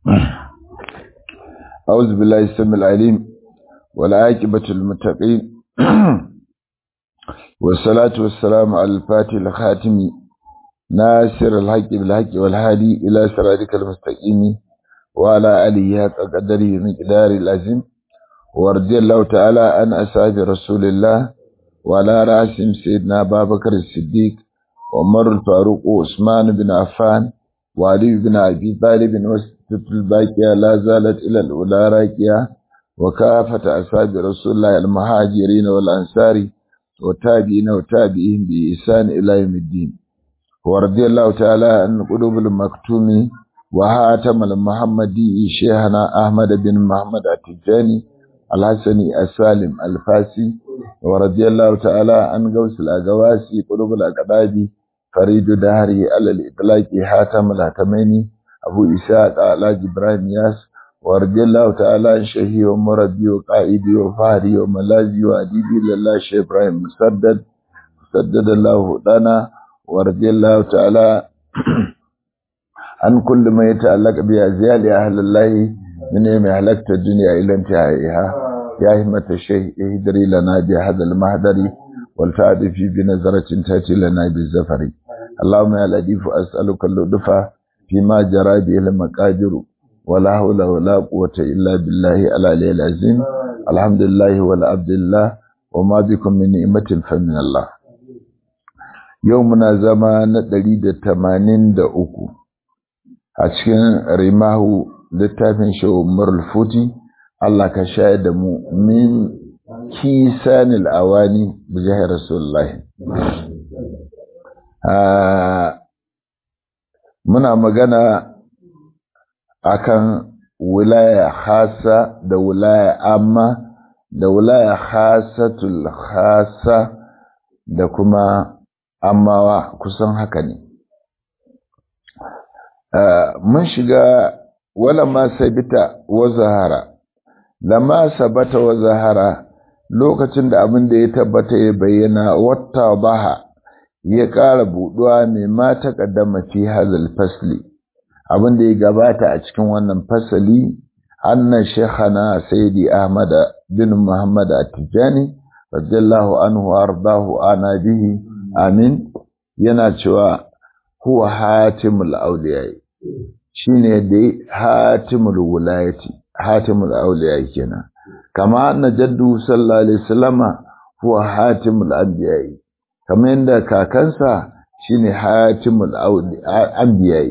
أعوذ بالله السميع العليم والعاقبة للمتقين والصلاة والسلام على الفاتح الخاتم ناصر الحق بالحق والهادي إلى صراطك المستقيم وعلى آله حق قدره مقدار العظيم ورضي الله تعالى عن أصحاب رسول الله وعلى رأسهم سيدنا أبا بكر الصديق وعمر الفاروق وعثمان بن عفان وعلي بن أبي طالب وستة الباقية لا زالت إلى الأولى راكية وكافة أصحاب رسول الله المهاجرين والأنصار وتابعين وتابعين بإحسان إلى يوم الدين ورضي الله تعالى عن قلوب المكتوم وهاتم المحمدي شيخنا أحمد بن محمد التجاني الحسني السالم الفاسي ورضي الله تعالى عن غوث الأغواسي قلوب الأقدابي فريد دهري على الإطلاق حاتم الهتميني أبو إسحاق على إبراهيم ياس ورضي الله تعالى عن شهي ومربي وقائدي وفهري وملازي وأديبي لله شيخ إبراهيم مسدد سدد الله لنا ورضي الله تعالى عن كل ما يتعلق بأزيال أهل الله من يوم أهلكت الدنيا إلى انتهائها يا همة الشيخ اهدري لنا بهذا المهدر والفعد في بنظرة تأتي لنا بالزفر اللهم يا لطيف أسألك اللطف فيما جرى به المقادر ولا حول ولا قوة إلا بالله العلي العظيم الحمد لله والعبد الله وما بكم من نعمة فمن الله يومنا زمان دليل تمانين دا أكو أشكن رماه littafin shi umar futi Allah ka shayar da mu min kisanil awani bi jihar rasulullahi muna magana akan wilaya khasa da wilaya amma da wilaya khasatul khasa da kuma ammawa kusan haka ne mun shiga wala ma sabita wa zahara lama sabata wa zahara lokacin da abin da ya tabbata ya bayyana wata baha ya ƙara buɗuwa mai ma taƙaddama fi hazal fasli abin da ya gabata a cikin wannan fasali anna shekhana sayyidi ahmad bin muhammad at-tijani radiyallahu anhu ardahu ana bihi amin yana cewa huwa hatimul awliya shine da hatimul wulayati hatimul awliya kenan kama anna jaddu sallallahu alaihi wasallama huwa hatimul anbiya kama yanda kakansa shine hatimul anbiya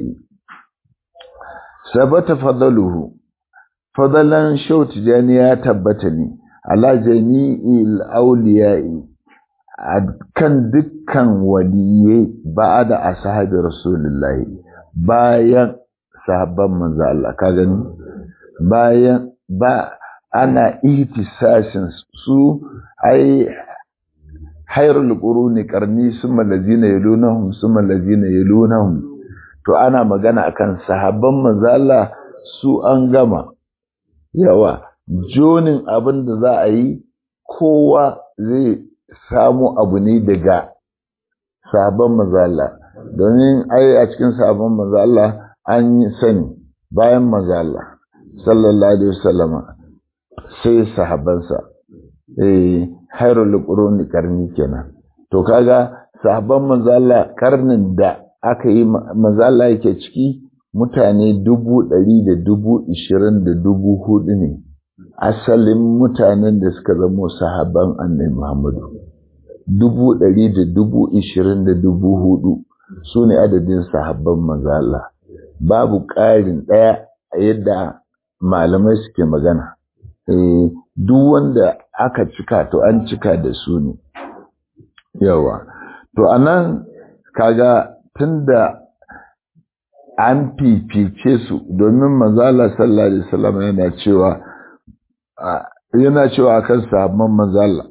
sabata fadaluhu fadalan shauti jani ya tabbata ne ala jami'il awliya'i kan dukkan waliyai ba da ashabi rasulullahi bayan sahabban manzo Allah ka gani bayan ba ana ihtisasin su ai hayrul quruni qarni summa allazina yalunhum summa allazina yalunhum to ana magana akan sahabban manzo Allah su an gama yawa jonin abin da za a yi kowa zai samu abu ne daga sahabban manzo Allah domin ai a cikin sahabban manzo Allah an yi sani bayan manzo Allah sallallahu alaihi wasallama sai sahabbansa eh hairul quruni karni kenan to kaga sahabban manzo Allah karnin da aka yi manzo Allah yake ciki mutane dubu ɗari da dubu ishirin da dubu hudu ne asalin mutanen da suka zamo sahabban annabi Muhammadu dubu ɗari da dubu ishirin da dubu hudu su ne adadin sahabban manzo Allah babu ƙarin ɗaya a yadda malamai suke magana. Duk wanda aka cika to an cika da su ne. Yawa. To a nan kaga tun da an fifice su domin manzala sallallahu Alaihi wasallam yana cewa yana cewa kan sahabban manzala.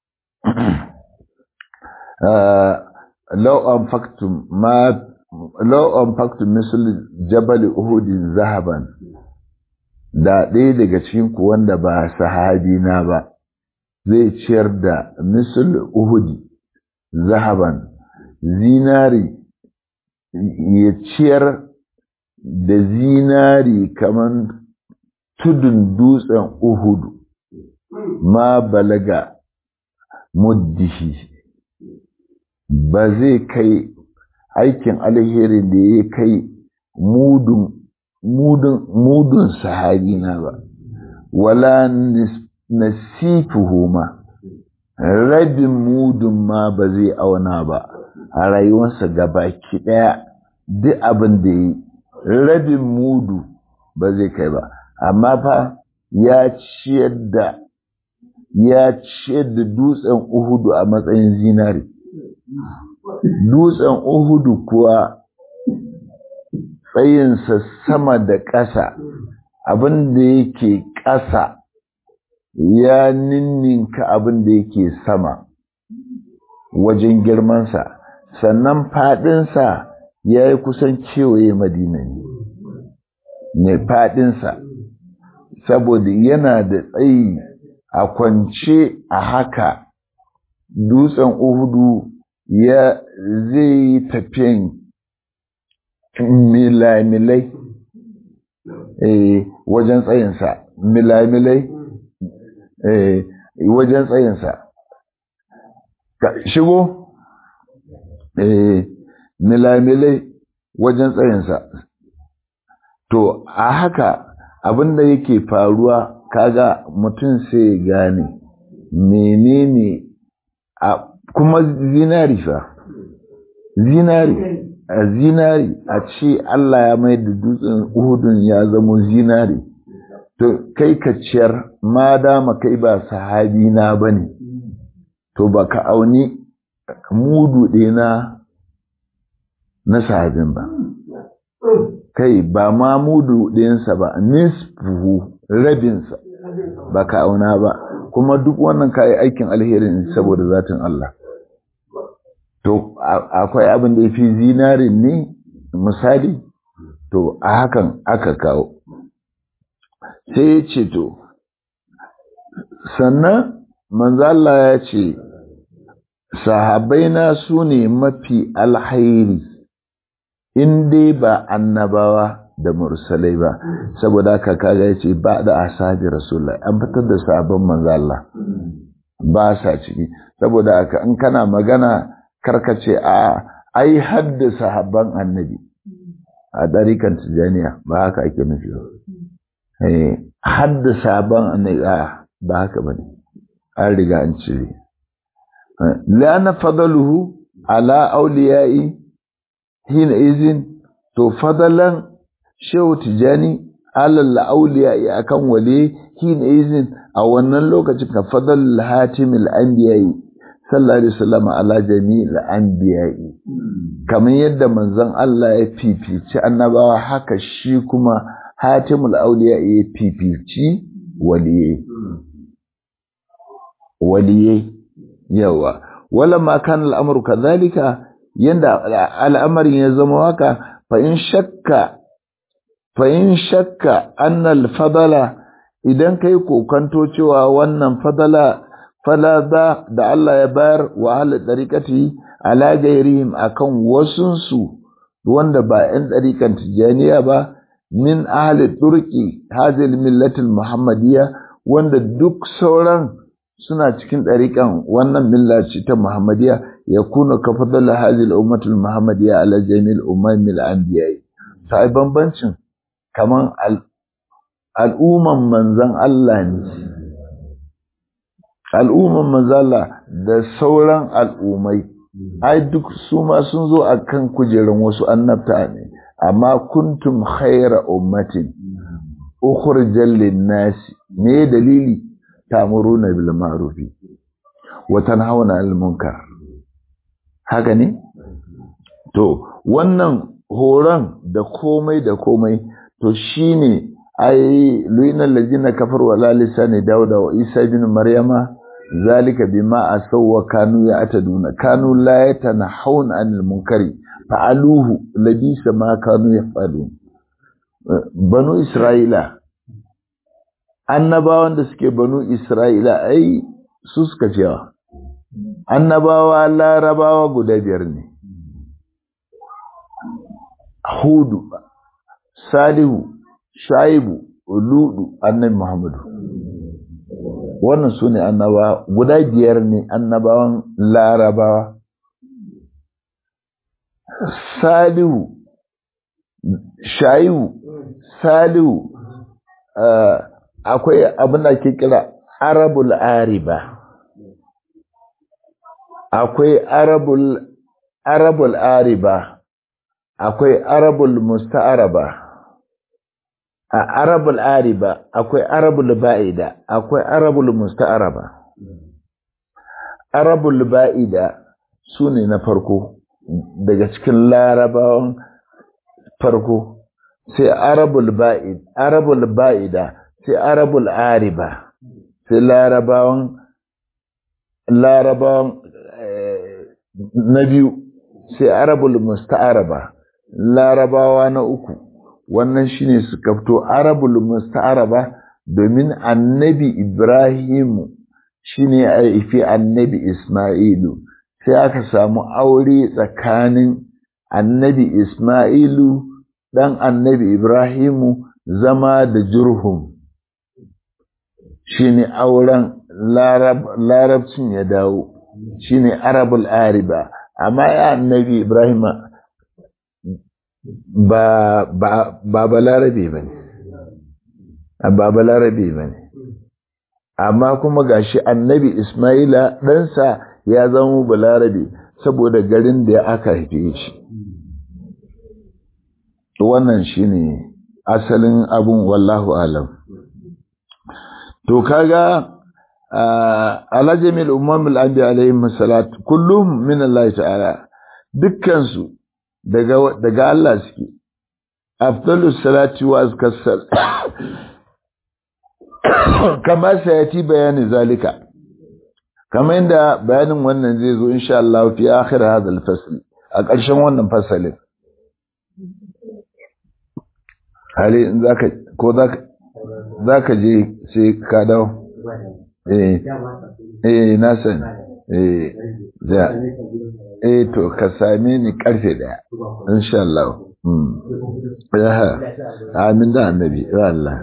Lau an faktum ma lau an faktu misal jabal uhudin zahaban da ɗaya daga cikin ku wanda ba sahabi na ba zai ciyar da misal uhudi zahaban zinari ya ciyar da zinari kaman tudun dutsen uhudu ma balaga muddihi ba zai kai aikin alheri da ya kai mudun mudun mudun sahabina ba wala nasifuhu ma rabin mudun ma ba zai auna ba a rayuwarsa gabaki ɗaya duk abin da yi rabin mudu ba zai kai ba amma fa ya ciyar da ya ciyar da dutsen uhudu a matsayin zinari dutsen uhudu kuwa tsayinsa sama da ƙasa abin da yake ƙasa ya ninninka abin da yake sama wajen girmansa sannan faɗinsa ya yi kusan kewaye madina ne ne faɗinsa saboda yana da tsayi a kwance a haka dutsen uhudu ya zai yi tafiyan milamilai eh, wajen tsayinsa milamilai eh, wajen tsayinsa shigo eh, milamilai wajen tsayinsa to a haka abinda yake faruwa kaga mutum sai ya gane menene a kuma zinari fa zinari a zinari a ce Allah ya mai da dutsen uhudun ya zamo zinari to kai ka ciyar ma dama kai ba sahabi na bane to ba ka auni mudu ɗina na sahabin ba kai ba ma mudu ɗinsa ba nisfuhu rabinsa ba ka auna ba kuma duk wannan ka yi aikin alherin saboda zatin Allah to akwai abin da ya fi zinarin ne misali to a hakan aka kawo sai ya ce to sannan manzala ya ce sahabaina su ne mafi alhairi in dai ba annabawa da mursalai ba saboda haka kaga ya ce ba da asabi rasulullah an fitar da sabon manzala ba sa ciki saboda haka in kana magana karkace a ai hadda sahabban annabi a ɗarikan tijaniya ba haka ake nufi ba hadda sahabban annabi a ba haka ba ne an riga an cire lana fadaluhu ala auliyai hina izin to fadalan shehu tijani alal auliyai akan wale hina izin a wannan lokacin ka fadal hatimil anbiya'i sallallahu alaihi wasallam ala jami'il anbiya'i kamar yadda manzon Allah ya fifici annabawa haka shi kuma hatimul auliya ya fifici waliyai waliyai yawa wala ma kana al'amru kadhalika yanda al'amarin ya zama haka fa in shakka fa in shakka anna al-fadala idan kai kokanto cewa wannan fadala falada da Allah ya bayar wa ahli dariqati ala gairihim akan wasunsu wanda ba 'yan dariqan tijaniya ba min ahli turki hadhihi millatil muhammadiyya wanda duk sauran suna cikin dariqan wannan millaci ta muhammadiyya yakunu ka fadala hadhihi ummatul muhammadiyya ala jami'il ummil anbiya sai bambancin kaman al'umman manzon Allah ne al'umman manzala da sauran al'ummai ai duk su ma sun zo a kan kujerun wasu annabta ne amma kuntum khaira ummatin ukhrijal lin-nasi me dalili ta'muruna bil ma'rufi wa tanhauna 'anil munkar haka ne to wannan horon da komai da komai to shine ai luina allazina kafaru ala lisani dauda wa isa ibn maryama zalika bima asaw wa kanu ya'taduna kanu la yatanahun anil munkari fa'aluhu labisa ma kanu yafalun banu isra'ila annabawan da suke banu isra'ila ai su suka cewa annabawa larabawa guda biyar ne hudu salihu shaibu ludu annabi muhammadu wannan su ne annabawa guda biyar ne annabawan larabawa salihu shaibu salihu akwai abin da ke kira arabul ariba akwai arabul arabul ariba akwai arabul musta'araba a arabul ariba akwai arabul ba'ida akwai arabul musta'araba arabul ba'ida su ne na farko daga cikin larabawan farko sai arabul ba'id arabul ba'ida sai arabul ariba sai larabawan larabawan na biyu sai arabul musta'araba larabawa na uku wannan shine suka fito arabul musta'araba domin annabi ibrahimu shine ya haifi annabi isma'ilu sai aka samu aure tsakanin annabi isma'ilu dan annabi ibrahimu zama da jurhum shine auren larabcin ya dawo shine arabul ariba amma ya annabi ibrahim ba ba ba balarabe bane ba balarabe bane amma kuma gashi annabi ismaila ɗansa ya zama balarabe saboda garin da aka haife shi wannan shine asalin abun wallahu alam to kaga ala jami'il ummamil anbiya alaihim salat kullum min Allah ta'ala dukkan su daga daga Allah suke afdalus salati wa azkas sal kama sayati bayani zalika kama inda bayanin wannan zai zo insha Allah fi akhir hadha al-fasl a ƙarshen wannan fasalin hali in zaka ko zaka zaka je sai ka dawo eh eh na sani eh da eh to ka same ni karfe daya insha Allah mm ya amin da annabi ya Allah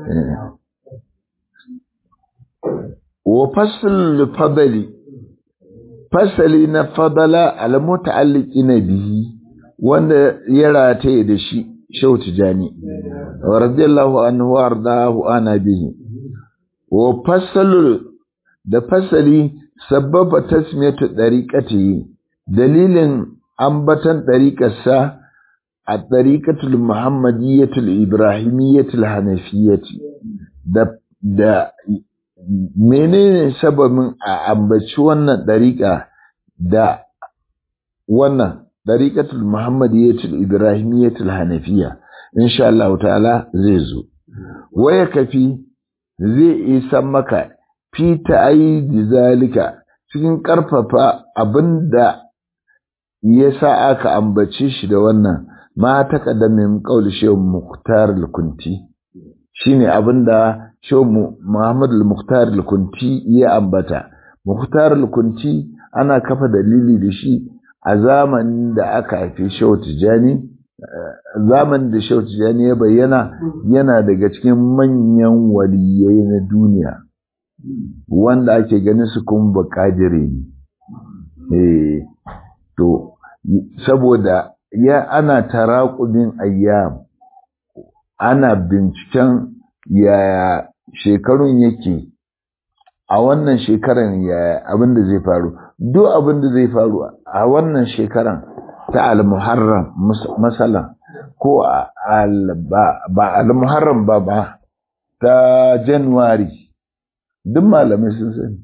wa fasl fadli fasali na fadala al muta'alliqina bihi wanda ya rataye da shi Shehu Tijani radiyallahu anhu wardahu ana bihi wa fasalu da fasali sababa tasmiyatu dariqati dalilin ambatan dariqarsa a dariqatul muhammadiyatul ibrahimiyyatul hanafiyyati da da menene sababin a ambaci wannan dariqa da wannan dariqatul muhammadiyatul ibrahimiyyatul hanafiyya insha Allah ta'ala zai zo waya kafi zai isa maka fi ta'ayyidi zalika cikin karfafa abinda yasa aka ambace shi da wannan ma taqaddamin qaul shehu muhtar al-kunti shine abinda shehu muhammad al-muhtar al-kunti ya ambata muhtar al-kunti ana kafa dalili da shi a zamanin da aka haife shehu tijani zamanin da shehu tijani ya bayyana yana daga cikin manyan waliyai na duniya wanda ake ganin su kuma bakadire ne to saboda ya ana taraƙubin ayyam ana binciken yaya shekarun yake a wannan shekaran yaya abin da zai faru duk abin da zai faru a wannan shekaran ta al-muharram masalan ko ba al-muharram ba ba ta january duk malamai sun sani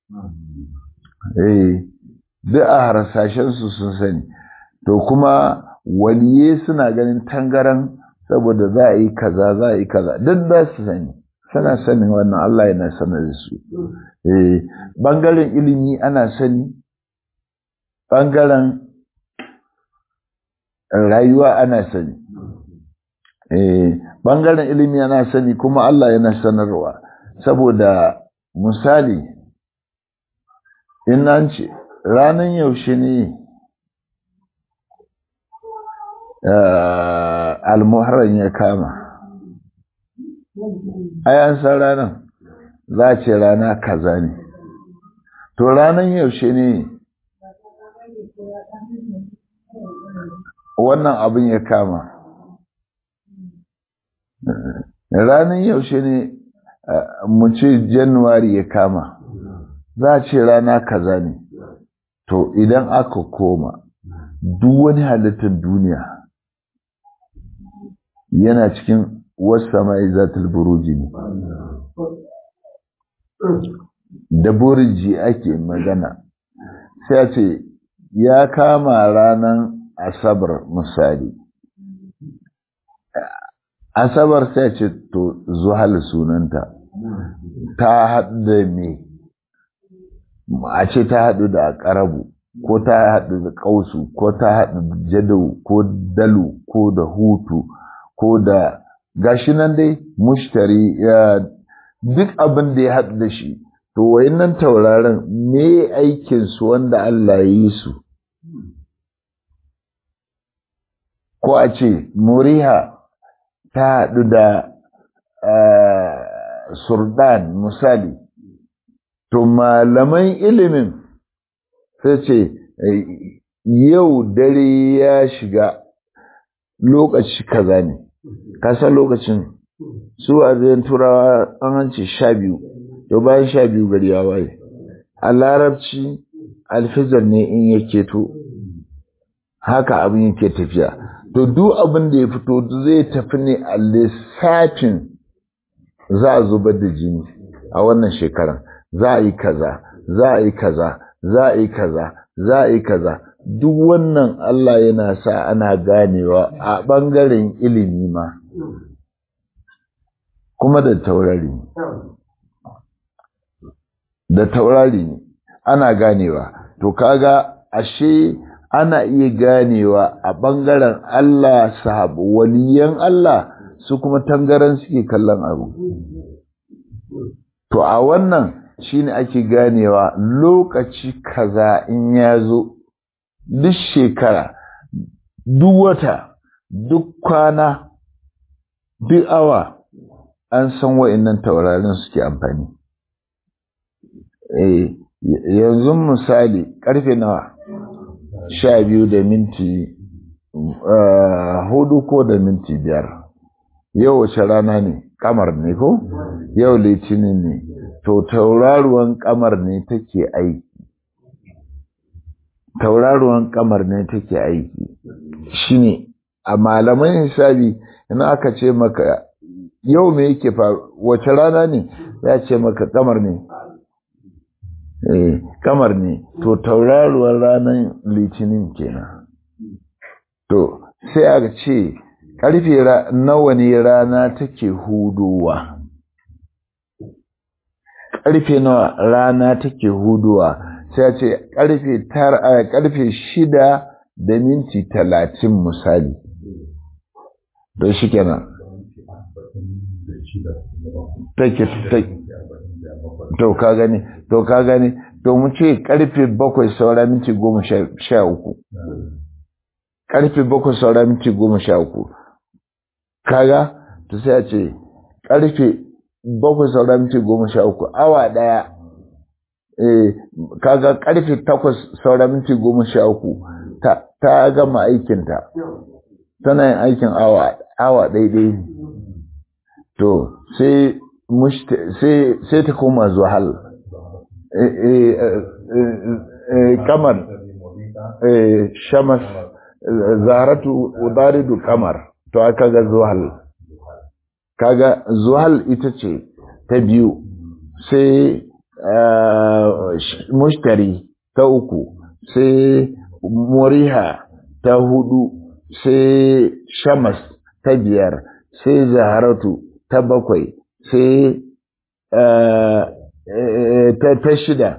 eh duk a harsashen su sun sani to kuma waliye suna ganin tangaran saboda za a yi kaza za a yi kaza duk za su sani suna sanin wannan Allah yana sanar da su eh bangaren ilimi ana sani bangaren rayuwa ana sani eh bangaren ilimi ana sani kuma Allah yana sanarwa saboda misali in an ce ranar yaushe ne almuharram ya kama ai an san ranar za ce rana kaza ne to ranar yaushe ne wannan abin ya kama ranar yaushe ne mu ce januwari ya kama za a ce rana kaza ne to idan aka koma duk wani halittar duniya yana cikin wasu sama'i zatul buruji ne da burji ake magana sai ce ya kama ranar asabar misali asabar sai ce to zuhal sunanta ta haɗu da me a ce ta haɗu da ƙarabu ko ta haɗu da ƙausu ko ta haɗu da jadau ko dalu ko da hutu ko da gashi nan dai mushtari duk abin da ya haɗu da shi to wayannan tauraron me aikinsu wanda Allah ya yi su ko a ce muriha ta haɗu da surdan misali to malaman ilimin sai ce yau dare ya shiga lokaci kaza ne kasa lokacin su a zai turawa an hanci sha biyu to bayan sha biyu gari ya waye a larabci alfizar ne in ya keto haka abin yake tafiya to duk abin da ya fito zai tafi ne a lissafin za a zubar da jini a wannan shekaran za a yi kaza za a yi kaza za a yi kaza za a yi kaza duk wannan Allah yana sa ana ganewa a ɓangaren ilimi ma kuma da taurari da taurari ana ganewa to kaga ashe ana iya ganewa a ɓangaren Allah sahabu waliyan Allah su kuma tangaran suke kallon abu to a wannan shine ake ganewa lokaci kaza in ya zo duk shekara duk wata duk kwana duk awa an san wa'annan taurarin suke amfani eh yanzu misali karfe nawa sha biyu da minti hudu ko da minti biyar yau wace rana ne kamar ne ko yau litinin ne to tauraruwan kamar ne take aiki tauraruwan kamar ne take aiki shine a malaman hisabi ina aka ce maka yau me yake faru wace rana ne ya ce maka kamar ne eh kamar ne to tauraruwar ranar litinin kenan to sai aka ce karfe nawa ne rana take hudowa karfe nawa rana take hudowa sai ce karfe tara karfe shida da minti talatin misali to shi kenan take to ka gani to ka gani to mu ce karfe bakwai saura minti goma sha uku karfe bakwai saura minti goma sha uku kaga to sai a ce karfe bakwai saura minti goma sha uku awa daya eh kaga karfe takwas saura minti goma sha uku ta, ta gama aikinta tana yin aikin awa awa daidai ne to sai sai sai ta koma zuhal kamar shamas zaratu udaridu kamar to aka ga zuhal kaga zuhal ita ce ta biyu sai mushtari ta uku sai muriha ta hudu sai shamas ta biyar sai zaharatu ta bakwai sai ta shida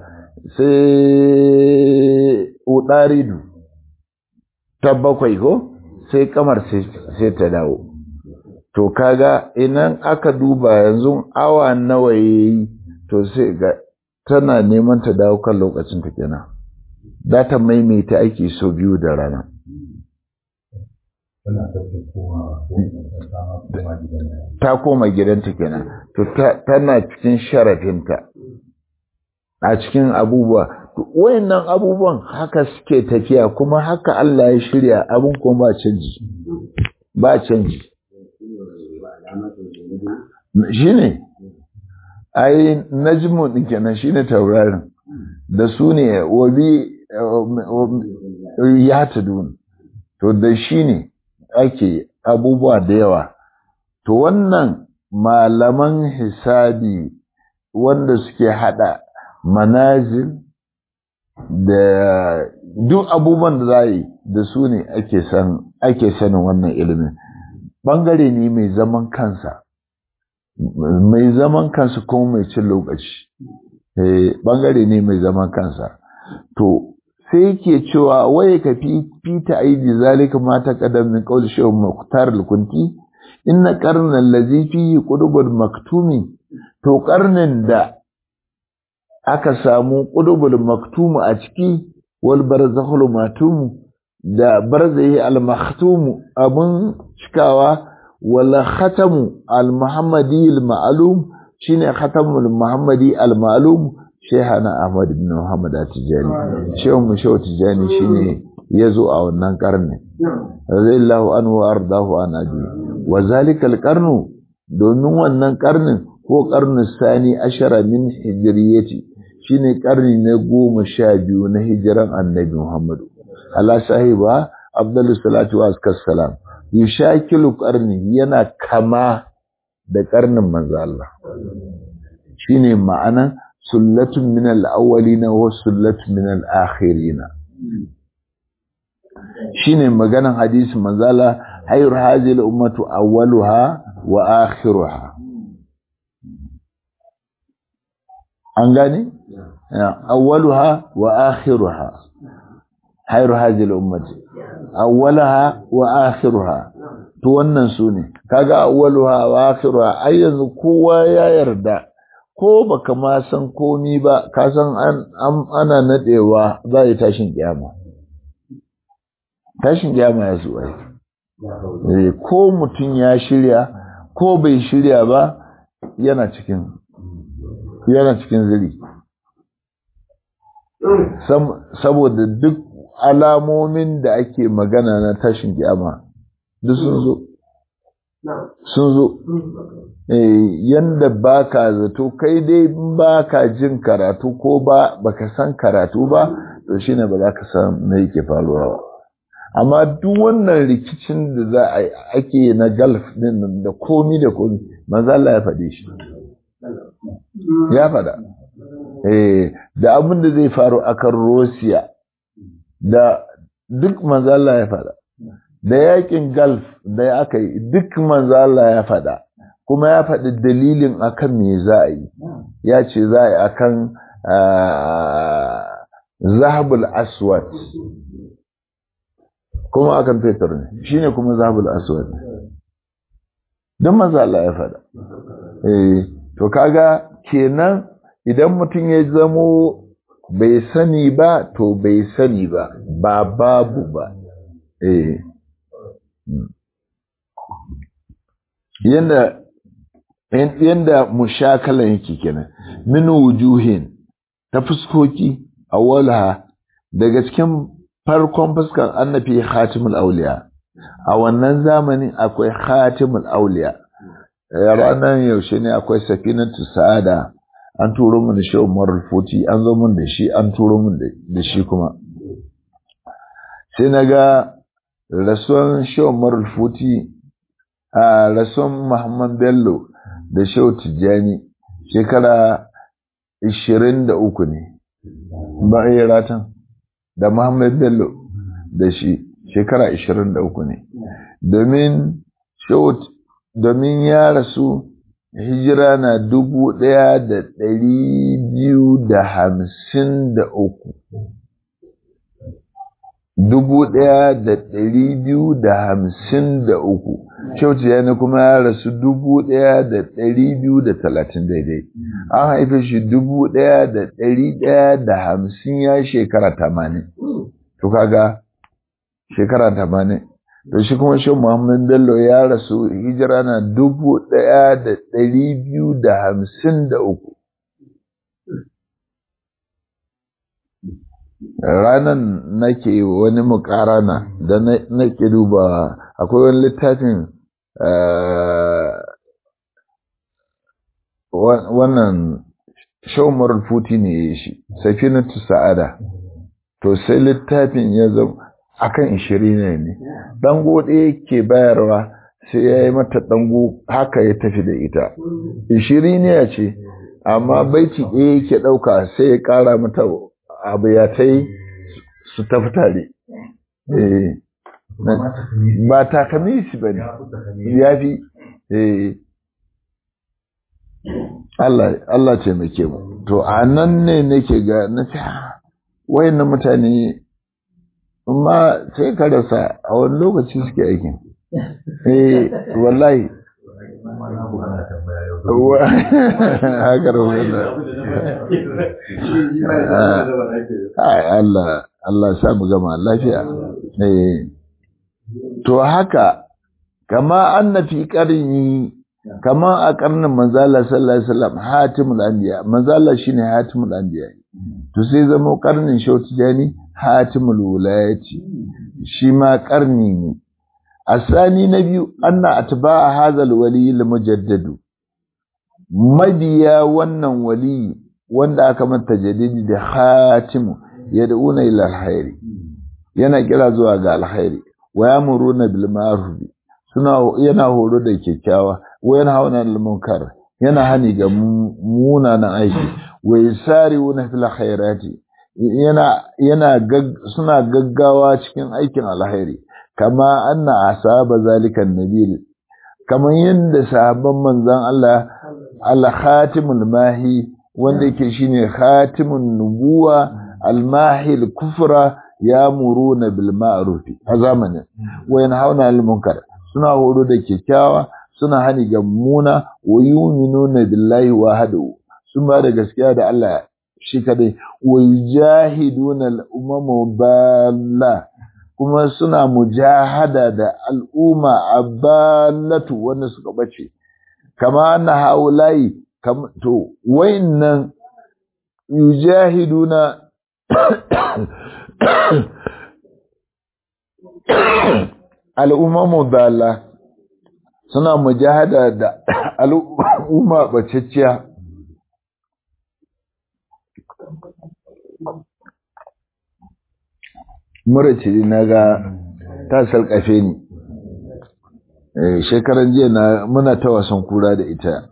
sai udaridu ta bakwai ko sai kamar sai ta dawo to kaga idan aka duba yanzu awa nawa yayi to sai ga tana neman ta dawo kan lokacin ta kenan za ta maimaita aiki so biyu da rana ta koma gidanta kenan to tana cikin sharafinta a cikin abubuwa wayannan abubuwan haka suke tafiya kuma haka Allah ya shirya abin kuma ba canji ba canji shine ai najmu din kenan shine taurarin da su ne wabi ya tudun to da shi ne ake abubuwa da yawa to wannan malaman hisabi wanda suke hada manazil da duk abubuwan da za yi da su ne ake san ake sanin wannan ilimin bangare ne mai zaman kansa mai zaman kansa kuma mai cin lokaci bangare ne mai zaman kansa to sai yake cewa waye ka fi fita aidi zalika ma ta kadam min qawl shaykh muqtar al-kunti inna qarna allazi fihi qudubul maktumi to qarnin da aka samu qudubul maktumu a ciki wal barzakhul matum da barzahi al-maktum abun cikawa wal khatamu al-muhammadi al-ma'lum shine khatamul muhammadi al-ma'lum shehana ahmad ibn muhammad at-tijani shehun mu shehu tijani shine yazo a wannan karni radiyallahu anhu wa ardahu an abi wa zalika al-qarnu domin wannan karnin ko karnin sani ashara min hijriyati shine karni na goma sha biyu na hijiran annabi muhammad ala sahiba abdullu salatu wa salam yushakilu karni yana kama da karnin manzo Allah shine ma'anan sullatun min al-awwalina wa sullatun min al-akhirina shine maganan hadisi manzala hayr hadhihi al-ummatu awwaluha wa akhiruha an gane awwaluha wa akhiruha hayr hadhihi al-ummati awwalaha wa akhiruha to wannan sune kaga awwaluha wa akhiruha ai yanzu kowa ya yarda ko baka ma san komi ba ka san an ana nadewa za yi tashin kiyama tashin kiyama ya zo ai ko mutum ya shirya ko bai shirya ba yana cikin yana cikin ziri saboda duk alamomin da ake magana na tashin kiyama duk sun zo sun zo yanda baka zato kai dai baka jin karatu ko ba baka san karatu ba to shine ba za ka san me yake faruwa ba amma duk wannan rikicin da za a ake na galf din da komi da komi manzo Allah ya faɗe shi ya faɗa eh da abin da zai faru akan Russia da duk manzo Allah ya faɗa da yakin Gulf da aka yi duk manzo Allah ya faɗa kuma ya faɗi dalilin akan me za a yi ya ce za a yi akan zahabul aswad kuma akan fetur ne shine kuma zahabul aswad don manzo Allah ya faɗa eh to kaga kenan idan mutum ya zamo bai sani ba to bai sani ba ba babu ba eh yanda yanda mushakalan yake kenan min wujuhin ta fuskoki awwalaha daga cikin farkon fuskan annabi khatimul auliya a wannan zamanin akwai khatimul auliya ranar yaushe ne akwai safinatu sa'ada an turo mun da shi Umar Futi an zo mun da shi an turo mun da shi kuma sai naga rasuwan shi Umar Futi a rasuwan Muhammad Bello da Shehu Tijjani shekara 23 ne ba yi ratan da Muhammad Bello da shi shekara 23 ne domin domin ya rasu hijira na dubu ɗaya da ɗari biyu da hamsin da uku dubu ɗaya da ɗari biyu da hamsin da uku shauci yana kuma ya rasu dubu ɗaya da ɗari biyu da talatin daidai an haife shi dubu ɗaya da ɗari ɗaya da hamsin ya shekara tamanin to kaga shekara tamanin da shi kuma shi Muhammad Bello ya rasu hijira na dubu ɗaya da ɗari biyu da hamsin da uku ranan nake wani mukarana da nake duba akwai wani littafin wannan shawmar futi ne ya shi safinatu sa'ada to sai littafin ya zama akan ishirin ne dango ɗaya ke bayarwa sai ya yi mata dango haka ya tafi da ita ishirin ya ce amma baiti ɗaya yake ɗauka sai ya ƙara mata abu ya ta yi su tafi tare ba takamisi ba ne ya fi Allah ce muke mu to a nan ne nake ga na fi wayannan mutane ma sai ka rasa a wani lokaci suke aikin eh wallahi haka Allah Allah sa mu gama lafiya eh to haka kama anna fi qarni kama a karnin manzala sallallahu alaihi wasallam hatimul anbiya manzala shine hatimul anbiya to sai zama karnin shautijani hatimul wulayati shi ma karni ne asani na biyu anna atba'a hadhal wali al mujaddadu mabiya wannan wali wanda aka manta jadidi da hatimu yad'una ila alkhairi yana kira zuwa ga alkhairi wa yamuruna bil ma'ruf suna yana horo da kyakkyawa wa yana hauna al munkar yana hani ga munanan aiki wa yasariuna fil khairati yana yana suna gaggawa cikin aikin alkhairi kama anna asaba zalika nabil kaman yanda sahabban manzon Allah al khatimul mahi wanda yake shine khatimun nubuwa al mahi al kufra yamuruna bil ma'ruf a zamanin wa yanhauna al munkar suna horo da kyakkyawa suna hani ga muna wa yu'minuna billahi wahdahu sun ba da gaskiya da Allah shi kadai wa yujahiduna al-umama balla kuma suna mujahada da al'umma aballatu wanda suka bace kama anna haulai kam to wayannan yujahiduna al'umma balla suna mujahada da al'umma bacecciya mura ce na ga ta sarƙafe ni shekaran jiya na muna ta wasan kura da ita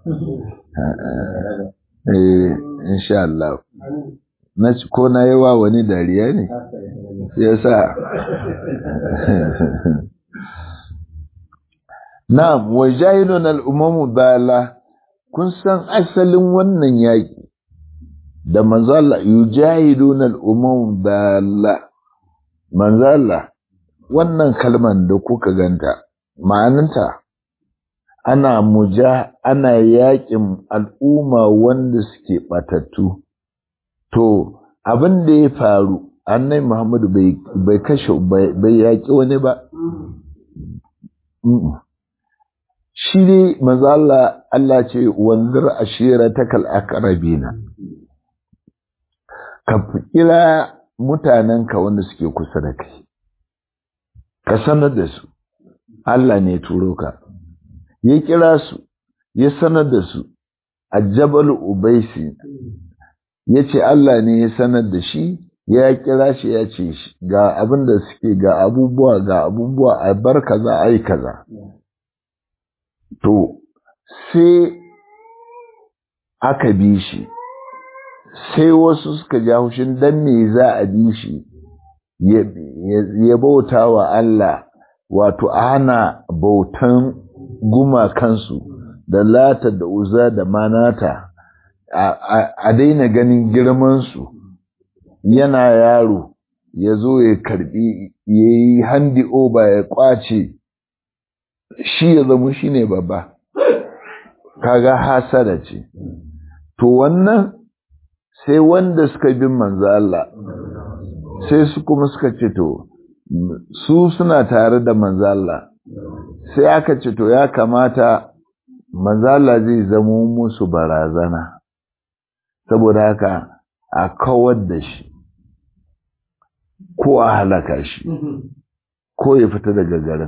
insha Allah na ko na yi wa wani dariya ne ya sa na wajahidun al'ummamu bala kun san asalin wannan yaƙi da manzala yujahidun al'ummamu bala manzala wannan kalman da kuka ganta ma'ananta ana muja ana yaƙin al'umma wanda suke ɓatattu to abin da ya faru annai muhammadu bai kashe bai yaƙi wani ba shi ne maza Allah Allah ce wanzar ashira ta kal'akarabina ka kira mutanenka wanda suke kusa da kai ka sanar da su Allah ne turo ka ya kira su ya sanar da su a jabal ubaisi ya ce Allah ne ya sanar da shi ya kira shi ya ce ga abin da suke ga abubuwa ga abubuwa a bar kaza a yi kaza to sai aka bi shi sai wasu suka ja hushin dan me za a bi shi ya bauta wa Allah wato ana bautan gumakansu da lata da uza da manata a daina ganin girmansu yana yaro ya zo ya karbi ya yi handi oba ya kwace shi ya zama shi ne babba kaga hasada ce to wannan sai wanda suka bin manzo Allah sai su kuma suka ce to su suna tare da manzala sai aka ce to ya kamata manzala zai zamo musu barazana saboda haka a kawar da shi ko a halaka shi ko ya fita daga garin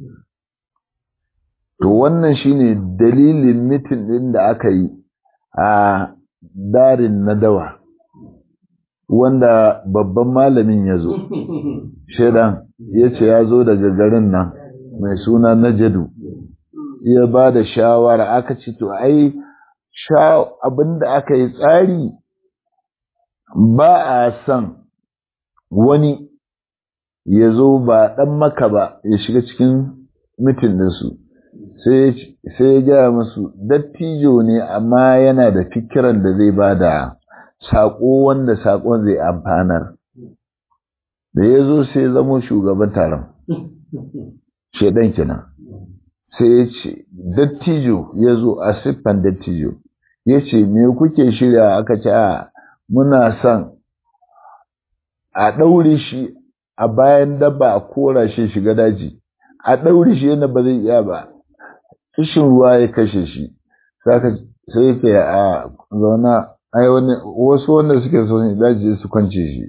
to wannan shine dalilin mitin din da aka yi a darin nadawa wanda babban malamin ya zo shaidan ya ce ya zo daga garin nan mai suna najadu ya ba da shawara aka ce to ai abinda aka yi tsari ba a son wani ya zo ba ɗan maka ba ya shiga cikin mitin ɗinsu sai ya gaya musu dattijo ne amma yana da fikiran da zai ba da saƙo wanda saƙon zai amfanar da ya zo sai ya zamo shugaban taron shaidan kenan sai ya ce dattijo ya zo a siffan dattijo ya ce me kuke shirya aka ce a muna son a ɗaure shi a bayan dabba a kora shi shiga daji a ɗaure shi yana ba zai iya ba kishin ruwa ya kashe shi sai ke a zauna ai wani wasu wanda suke so ne daji su kwance shi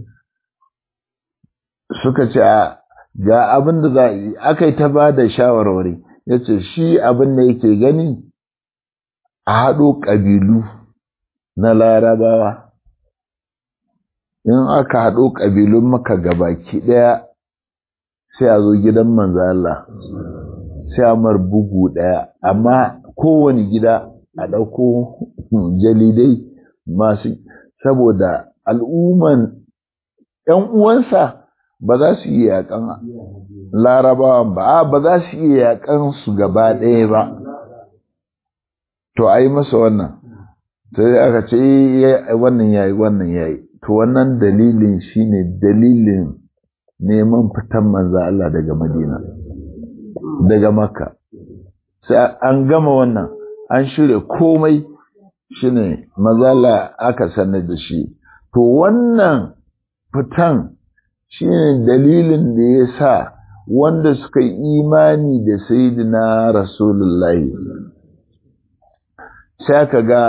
suka ce a ga abin da za a yi aka yi ta ba da shawarwari ya ce shi abin da yake gani a haɗo ƙabilu na larabawa in aka haɗo ƙabilun maka gabaki ɗaya sai a zo gidan manzo Allah sai a mar bugu ɗaya amma kowane gida a ɗauko jalidai masu saboda al'umman ‘yan uwansa ba za su yi yaƙan larabawan ba ba za su yi yaƙan su gaba ɗaya ba to a yi masa wannan sai aka ce wannan yayi wannan yayi to wannan dalilin shine dalilin neman fitan manzo Allah daga Madina daga Makka sai an gama wannan an shirya komai shine mazala aka sanar da shi to wannan fitan shine dalilin da ya sa wanda suka yi imani da sayyidina rasulullahi sai aka ga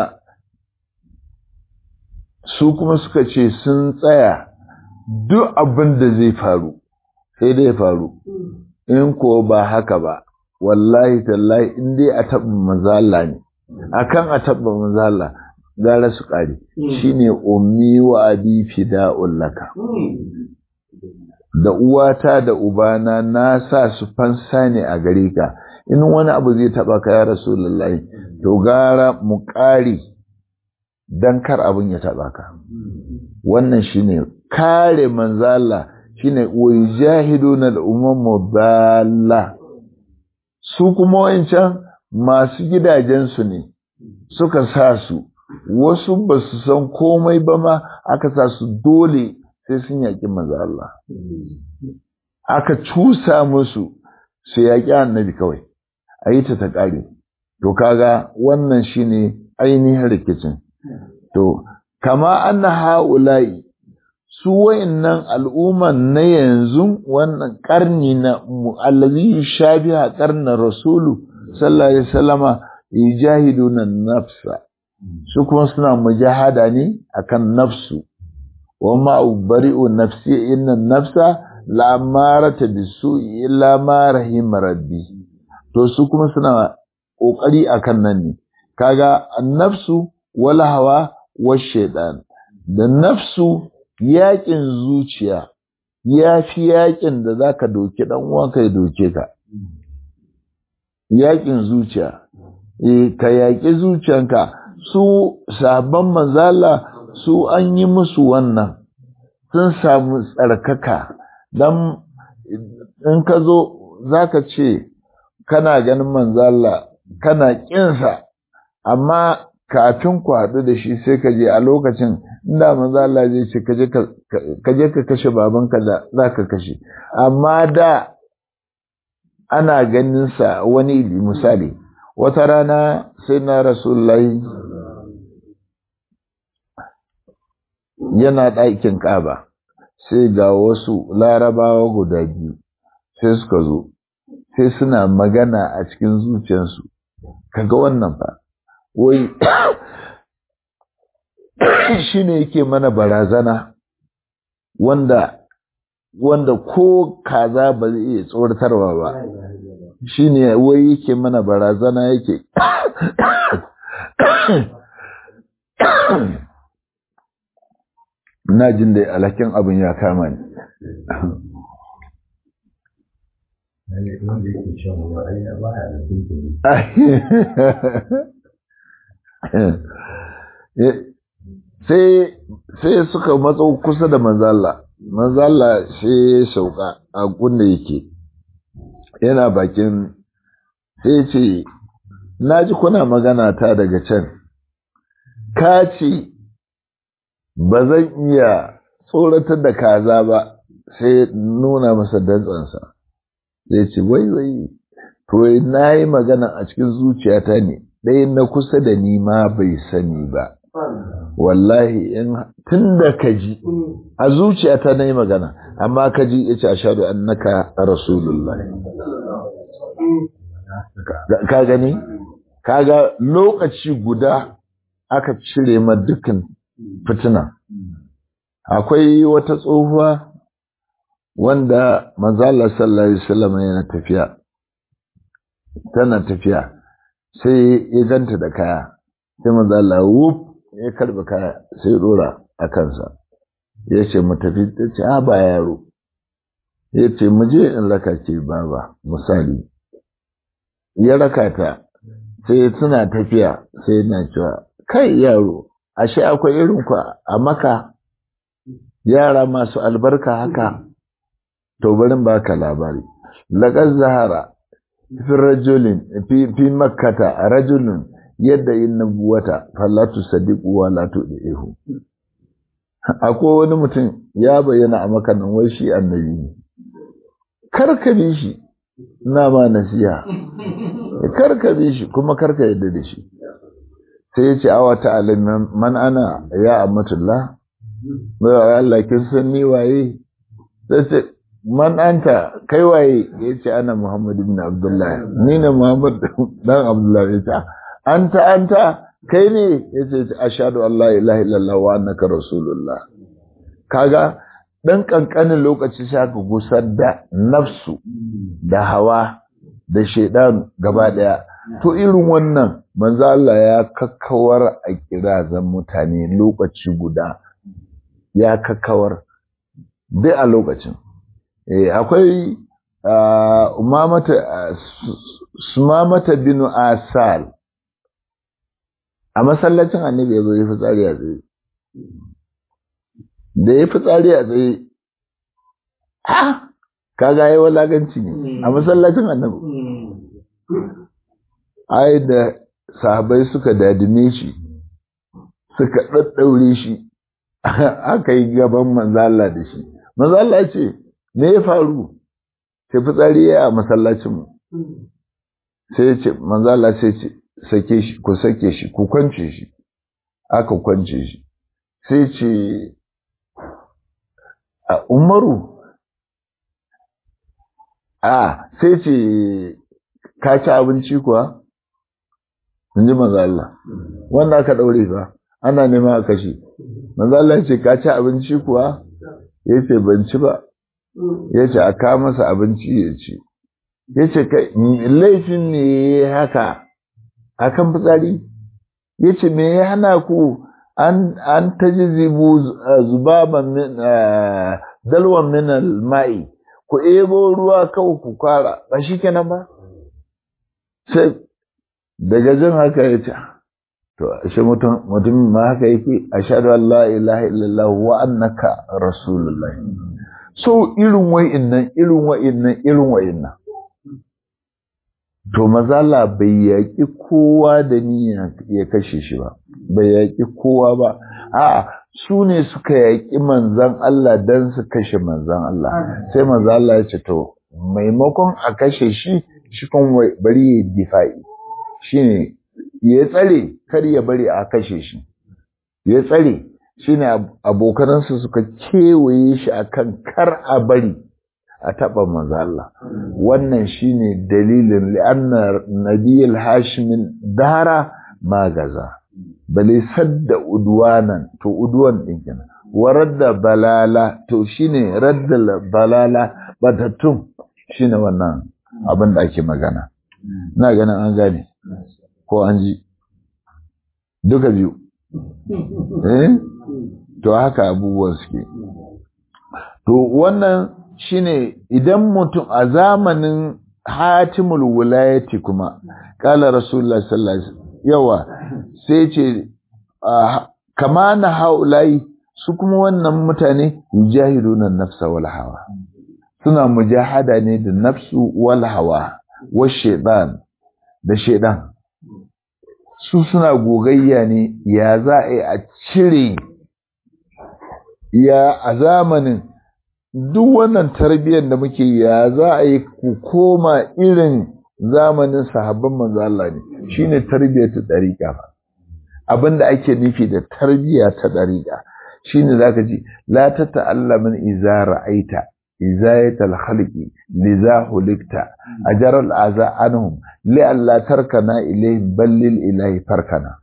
su kuma suka ce sun tsaya duk abin da zai faru sai dai faru in ko ba haka ba wallahi tallahi in dai a taɓa mazala ne akan a taɓa mazala gara su ƙari shine ummi wa abi fida'un laka da uwata da ubana na sa su fansa ne a gare ka in wani abu zai taɓa ka ya rasulullahi to gara mu ƙari dan kar abin ya taɓa ka wannan shine kare manzala shine wai jahiduna al-umam dalla su kuma wancan masu gidajensu ne suka sa su wasu ba su san komai ba ma aka sa su dole sai sun yaƙi manzo Allah aka cusa musu su yaƙi annabi kawai a yi ta ta ƙare to kaga wannan shine ainihin rikicin to kama anna ha'ula'i su wayannan al'umman na yanzu wannan karni na allazi shabiha karna rasulu sallallahu alaihi wasallama yujahiduna nafsa su kuma suna mujahada ne akan nafsu wa ma ubari'u nafsi inna nafsa la amarata bisu'i illa ma rahim rabbi to su kuma suna kokari akan nan ne kaga annafsu wal hawa wa shaytan da nafsu yaƙin zuciya ya fi yaƙin da za ka doke ɗan uwanka ya doke ka. Yaƙin zuciya, e, ka yaƙi zuciyanka su sabon manzala su an yi musu wannan sun samu tsarkaka don in ka zo za ka ce kana ganin manzala kana ƙinsa amma kafin ku haɗu da shi sai ka je a lokacin inda manzo Allah zai ce ka je ka kashe babanka da za ka kashe amma da ana ganin sa wani misali wata rana sai na rasulullahi yana ɗakin ƙaba sai ga wasu larabawa guda biyu sai suka zo sai suna magana a cikin zuciyarsu kaga wannan fa wai shi ne yake mana barazana wanda wanda ko kaza ba zai iya tsoratarwa ba shi ne wai yake mana barazana yake na jin da alhakin abin ya kama ni sai suka matso kusa da manzala manzala sai ya sauka a kunda yake yana bakin sai ce na ji kuna magana ta daga can ka ce ba zan iya tsoratar da kaza ba sai nuna masa dantsansa sai ce wai wai to na yi magana a cikin zuciyata ne ɗaya na kusa da ni ma bai sani ba wallahi in tun da ka ji a zuciyata na yi magana amma ka ji ya ce a shaɗu annaka rasulullah ka gani kaga lokaci guda aka cire ma dukkan fitina akwai wata tsohuwa wanda manzala sallallahu alaihi wasallam yana tafiya tana tafiya sai ya ganta da kaya sai manzala wuf ya karbi kaya sai dora a kansa ya ce mu tafi ta ce a ba yaro ya ce mu je in raka ce baba misali ya raka ta sai suna tafiya sai na cewa kai yaro ashe akwai irin ku a maka yara masu albarka haka to barin baka labari laqad zahara fi rajulin fi fi makkata rajulun yadda yin nubuwata fallatu sadiqu wa la tudihu akwai wani mutum ya bayyana a makanin wai shi annabi ne karka bi shi na ma nasiha karka bi shi kuma karka yadda da shi sai ya ce awa ta alimin man ana ya amatullah bai Allah kin san ni waye sai ce man anta kai waye ya ce ana Muhammad ibn Abdullah ni ne Muhammad dan Abdullah ya ce anta anta kai ne ya ce ashhadu an la ilaha illallah wa annaka rasulullah kaga dan kankanin lokaci sai aka gusar da nafsu da hawa da shaidan gaba daya to irin wannan manzo Allah ya kakkawar a kirazan mutane lokaci guda ya kakkawar duk a lokacin eh akwai umamata sumamata bin asal a masallacin annabi ya zo ya fitsari a tsaye da ya fitsari a tsaye ha kaga yi walaganci ne a masallacin annabi ai da sahabai suka dadime shi suka ɗaɗɗaure shi aka yi gaban manzala da shi manzala ce me ya faru sai fitsari ya a masallacinmu sai ce manzala sai ce sake shi ku sake shi ku kwance shi aka kwance shi sai ce a umaru a sai ce ka ci abinci kuwa in ji maza Allah wanda aka ɗaure ba ana nema a kashe maza Allah ce ka ci abinci kuwa ya ce ban ci ba ya ce a kawo masa abinci ya ci ya ce laifin ne ya haka a kan fitsari ya ce me ya hana ku an ta ji zibu zubaban min dalwan min ma'i ku ebo ruwa kawai ku kwara ba shi kenan ba sai daga jin haka ya ce to ashe mutum mutum ma haka yake ashhadu an la ilaha illallah wa annaka rasulullah so irin wa'innan irin wa'innan irin wa'innan to mazala bai yaƙi kowa da niyya ya kashe shi ba bai yaƙi kowa ba a su ne suka yaƙi manzan Allah don su kashe manzan Allah sai manzan Allah ya ce to maimakon a kashe shi shi kan bari ya difa'i shi ne ya tsare kar ya bari a kashe shi ya tsare shine abokanansa suka kewaye shi akan kar a bari a taɓa manzo Allah wannan shine dalilin li'anna nabiyul hashimin dara magaza bale sadda udwanan to udwan din kenan waradda balala to shine radda balala batattun shine wannan abin da ake magana na ganin an gane ko an ji duka biyu eh to haka abubuwan suke to wannan shine idan mutum a zamanin hatimul wilayati kuma kala rasulullah sallallahu alaihi yawa sai ce kama na haulai su kuma wannan mutane yujahiduna nafsa wal hawa suna mujahada ne da nafsu wal hawa wa shaitan da shaitan su suna gogayya ne ya za a yi a cire ya a zamanin duk wannan tarbiyyar da muke ya za a yi ku koma irin zamanin sahabban manzo Allah ne shine tarbiyyar ta dariƙa fa abinda ake nufi da tarbiyya ta dariƙa shine zaka ji la ta ta'allamin iza ra'aita izayatal khalqi liza hulikta ajara al'aza anhum li alla tarkana ilayhim ballil ilahi farkana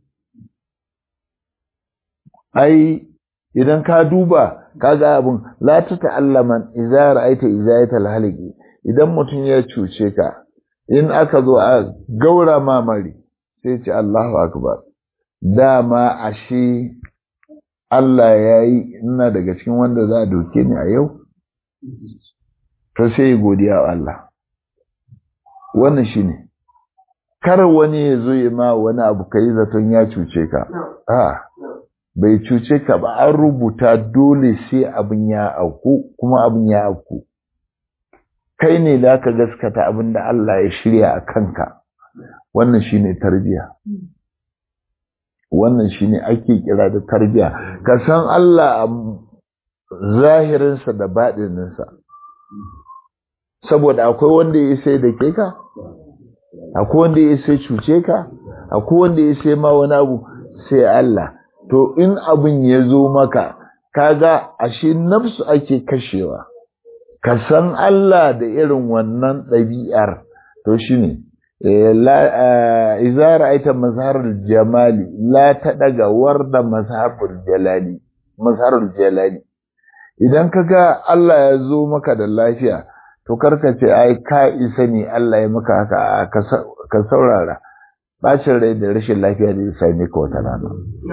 ai idan ka duba kaga abun la ta ta'allaman iza ra'aita izayatal khalqi idan mutum ya cuce ka in aka zo a gaura mamari sai ce Allahu akbar dama ashe Allah ya yi ina daga cikin wanda za a doke ni a yau to sai godiya wa Allah wannan shi ne kar wani ya zo ya ma wani abu ka yi zaton ya cuce ka a bai cuce ka ba an rubuta dole sai abin ya auku kuma abin ya auku kai ne da ka gaskata abin da Allah ya shirya a kanka wannan shi ne tarbiya wannan shi ne ake kira da tarbiya ka san Allah a zahirinsa da baɗininsa saboda akwai wanda ya sai da ke ka akwai wanda ya sai cuce ka akwai wanda ya sai ma wani abu sai Allah to in abin ya zo maka kaga ashe nafsu ake kashewa ka san Allah da irin wannan ɗabi'ar to shine iza ra'aita mazharul jamali la ta daga warda mazharul jalali mazharul jalali idan kaga Allah ya zo maka da lafiya to karka ce ai ka isa ne Allah ya maka haka ka saurara bacin rai da rashin lafiya da ya same ka wata rana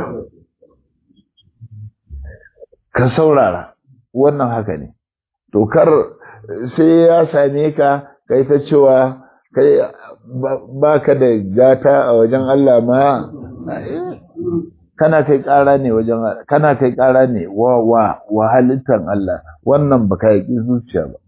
ka saurara wannan haka ne to kar sai ya same ka kai ta cewa kai ba ka da gata a wajen Allah ma kana kai ƙara ne wajen kana kai ƙara ne wa wa wa halittar Allah wannan baka yaki zuciya ba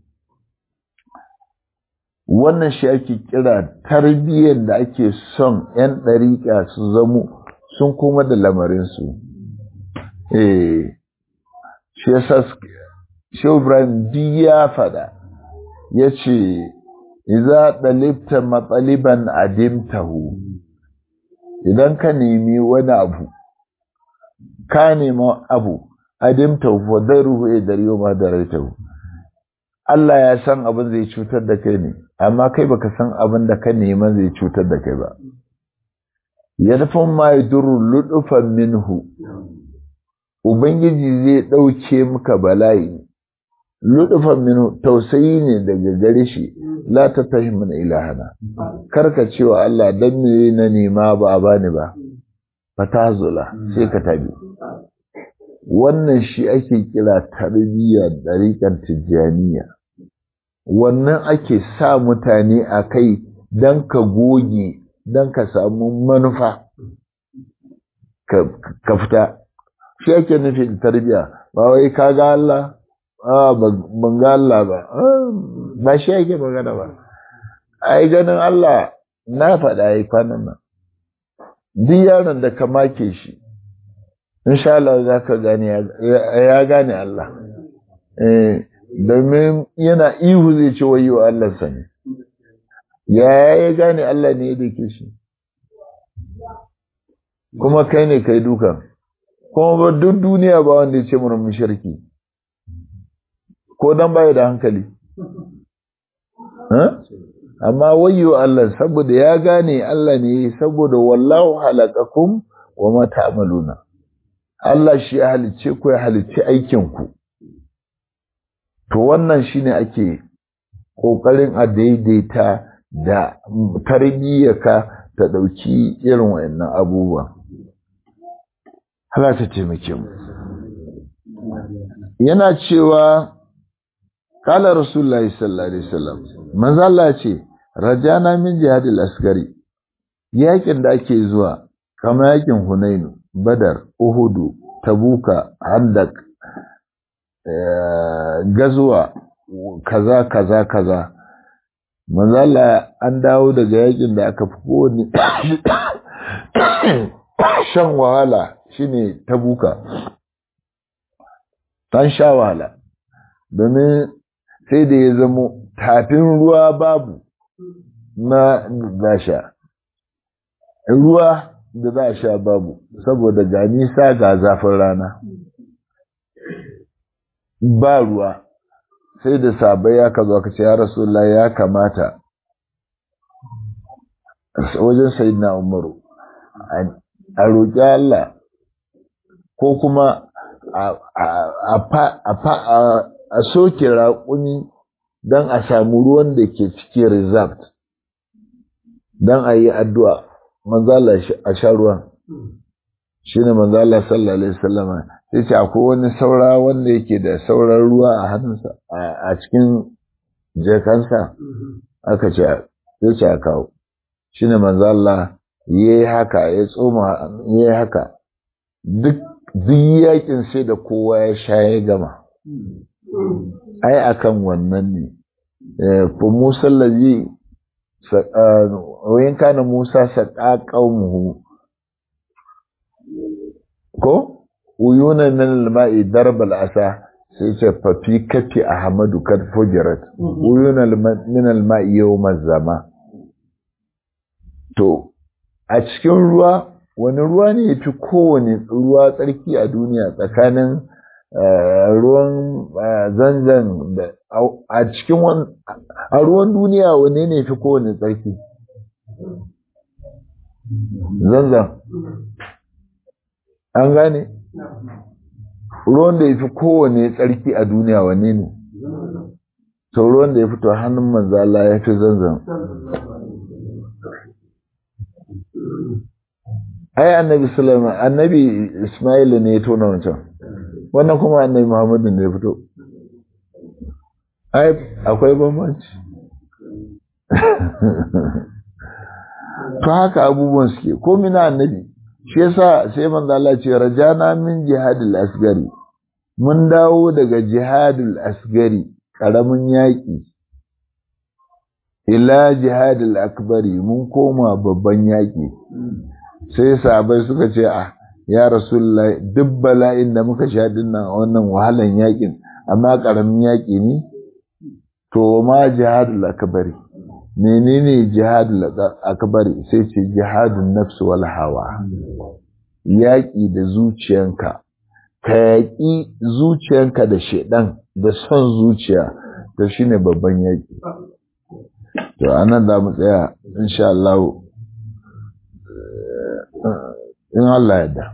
wannan shi ake kira tarbiyyar da ake son 'yan ɗariƙa su zamo sun kuma da lamarinsu eh shi yasa Shehu Ibrahim ya faɗa ya ce iza ɗalibta matsaliban adimtahu idan ka nemi wani abu ka nema abu adimtahu fa daruhu e dariyo ma daraitahu Allah ya san abin zai cutar da kai ne amma kai baka san abin da ka nema zai cutar da kai ba yadfun ma yadurru ludufan minhu ubangiji zai ɗauke maka bala'i ludufan minhu tausayi ne daga gare shi la ta tashi mana ilahana karka cewa Allah dan me na nema ba a bani ba fatazula sai ka tabi wannan shi ake kira tarbiyya dariƙar tijjaniya wannan ake sa mutane a kai don ka goge don ka samu manufa ka fita shi ake nufin tarbiyya ba wai ka ga Allah ban ga Allah ba ba shi ake magana ba ai ganin Allah na faɗa yi kwanan nan duk yaron da ka make shi insha Allah za ka gane ya gane Allah domin yana ihu zai ce wayo Allah sani ya ya gane Allah ne da ke shi kuma kai ne kai dukan kuma ba duk duniya ba wanda ya ce mana mushriki ko dan baya da hankali amma wayyo Allah saboda ya gane Allah ne saboda wallahu halakakum wa ma ta'maluna Allah shi ya halicce ku ya halicci aikin ku to wannan shine ake kokarin a daidaita da tarbiyyarka ta dauki irin wayannan abubuwa Allah ta taimake mu yana cewa kala rasulullahi sallallahu alaihi wasallam manzo Allah ce rajana min jihadil asgari yakin da ake zuwa kama yakin hunainu badar uhudu tabuka handak gazuwa kaza kaza kaza manzo Allah an dawo daga yakin da aka fi kowane shan wahala shine tabuka tan sha wahala domin sai da ya zamo tafin ruwa babu na gasha ruwa da za a sha babu saboda ga nisa ga zafin rana ba ruwa sai da sabai ya ka zo ka ce ya rasulullah ya kamata wajen sayidina umaru a roƙi Allah ko kuma a soke raƙuni don a samu ruwan da ke cikin reserved don a yi addu'a manzala a sha ruwan shi ne manzala sallallahu alaihi wasallama sai ce akwai wani saura wanda yake da sauran ruwa a hannunsa a cikin jekansa aka ce ya ce a kawo shi ne manzala ya yi haka ya tsoma ya yi haka duk yakin sai da kowa ya sha ya gama ai akan wannan ne fa Musa lazi wayan kana Musa saqa qaumuhu ko uyuna min al-ma'i darb al-asa sai ce fa fi kafi ahmadu kad fujirat uyuna min al-ma'i yawm az-zama to a cikin ruwa wani ruwa ne yafi kowane ruwa tsarki a duniya tsakanin ruwan zanzan da a cikin a ruwan duniya wane ne fi kowane tsarki zanzan an gane ruwan da ya fi kowane tsarki a duniya wane ne sau ruwan da ya fito hannun manzala ya fi zanzan ai annabi sulaiman annabi ismailu ne ya tona wancan wannan kuma annabi Muhammadu ne ya fito ai akwai bambanci to haka abubuwan suke ko mina annabi shi yasa sai manzo Allah ce rajana min jihadil asgari mun dawo daga jihadil asgari karamin yaki ila jihadil akbari mun koma babban yaki sai sahabbai suka ce ah ya rasulullah duk bala'in da muka sha dinnan wannan wahalan yakin amma karamin yaki ne to ma jihadul akbari menene jihadul akbari sai ce jihadun nafs wal hawa yaki da zuciyanka ka yaki zuciyanka da shedan da son zuciya to shine babban yaki to anan da mu tsaya insha Allah in Allah yadda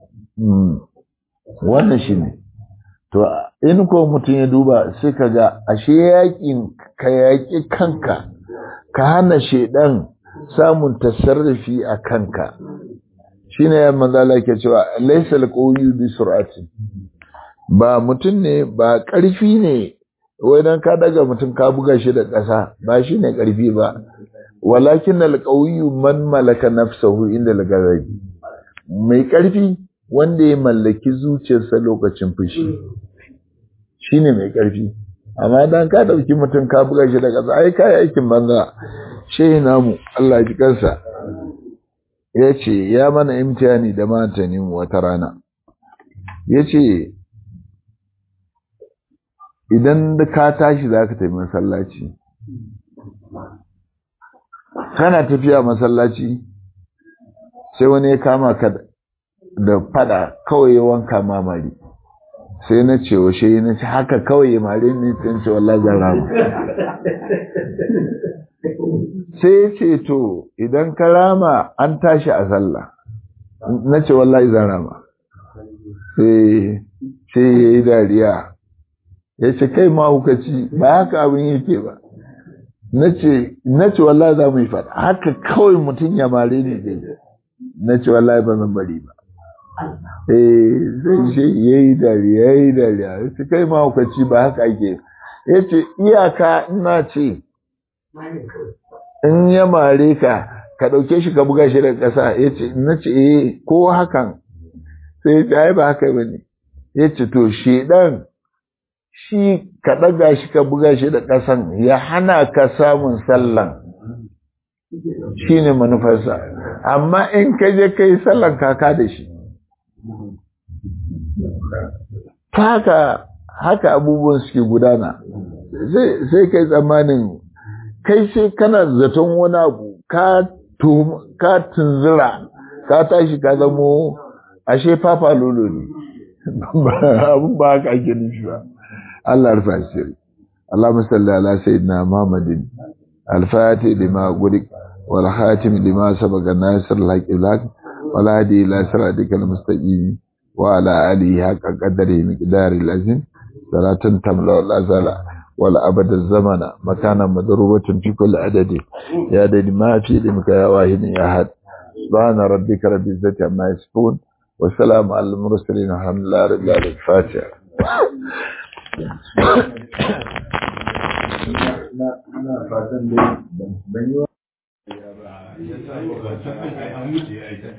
wannan shi ne to in ko mutum ya duba sai ka ga ashe yakin ka yaƙi kanka ka hana shaidan samun tasarrufi a kanka shine ya manzala ke cewa laysa alqawiyyu bi sur'ati ba mutum ne ba ƙarfi ne wai dan ka daga mutum ka buga shi da ƙasa ba shine ƙarfi ba walakin alqawiyyu man malaka nafsahu inda al-ghadabi mai ƙarfi wanda ya mallaki zuciyarsa lokacin fushi shi ne mai ƙarfi amma dan ka ɗauki mutum ka buga shi da ƙasa ai kayi aikin banza shehi namu Allah ji kansa ya ce ya mana imtihani da matani wata rana ya ce idan ka tashi za ka tafi masallaci kana tafiya masallaci sai wani ya kama ka da fada kawai ya wanka mamari sai na ce wa shi na ce haka kawai ya mare ni sai ce wallahi zan rama sai ya ce to idan ka rama an tashi a sallah na ce wallahi zan rama sai sai ya yi dariya ya ce kai mahukaci ba haka abin yake ba na ce wallahi za mu yi fada haka kawai mutum ya mare ni zai na ce wallahi ba zan bari ba eh sai shi ya yi dariya ya yi dariya ya ce kai mahaukaci ba haka ake ya ce iyaka ina ce in ya mare ka ka ɗauke shi ka buga shi da ƙasa ya ce na ce eh ko hakan sai ya ce ai ba haka ba ne ya ce to shedan shi ka ɗaga shi ka buga shi da ƙasan ya hana ka samun sallan shi ne manufarsa amma in ka je ka yi sallan kaka da shi haka haka abubuwan suke gudana sai kai tsammanin kai sai kana zaton wani abu ka tunzura ka tashi ka zamo ashe fafa lolo ne abin ba haka ake nufi ba Allah rufa shiri Allahumma salli ala sayyidina Muhammadin al-fatih lima gulik wal khatim lima sabaqa nasir al-haqq lak wal hadi ila siratikal mustaqim wa ala alihi haqqa qadari miqdari al-azim salatan tamla wal azala wal abad az-zamana makana madrubatun fi kulli adadi ya dadi ma fi limka ya wahid ya had subhana rabbika rabbil izzati amma yasifun wa salamun al mursalin alhamdulillahi rabbil alamin fatiha ina fatan dai ban yi wa